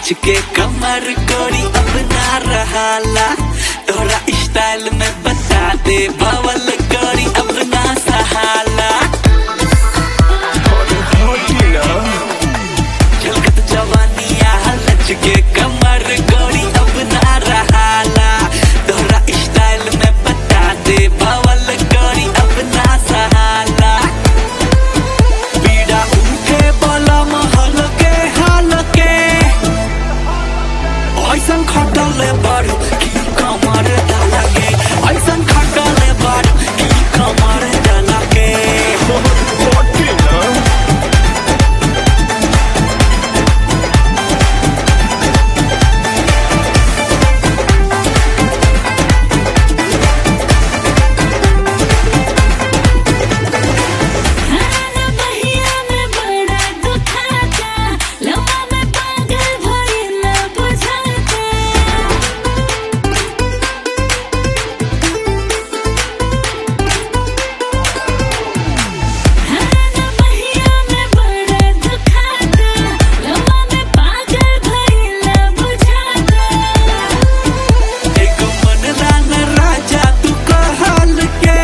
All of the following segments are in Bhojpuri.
लच के कमर कोरी अपना रहाला तोरा स्टाइल में बता दे बवल कोरी अपना सहाला झलकत जवानिया लच के कमर कोरी अपना रहाला तोरा स्टाइल में बता दे बवल कोरी अपना सहाला पीड़ा उठे बोला महल के हाल के ऐसन खटले बारू की कमर डाला के ऐसन खटले बारू की कमर डाला के खाना बहिया में बड़ा दुखाता लम्बा में पागल भइला बुझाता खाना बहिया में बड़ा दुखाता लम्बा में पागल भइला बुझाता एक मन रान राजा तू कहल के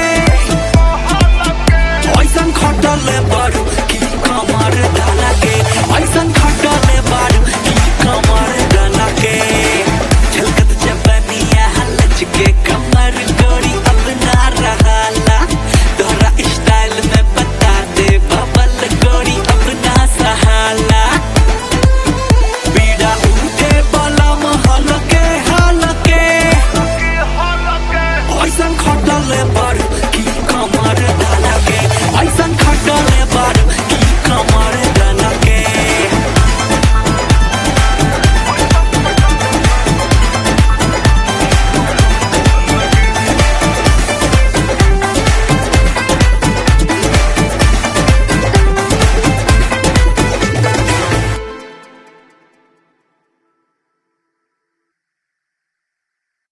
ऐसन खटले बारू की कमर डाला के ऐसन खटले बारू की कमर डाला के झलकत जबनिया लच के कमर गोरी अपना रहाला तोरा स्टाइल में बता दे बबल गोरी अपना सहाला पीड़ा उठे बलम हल के हल के ऐसन खटले बा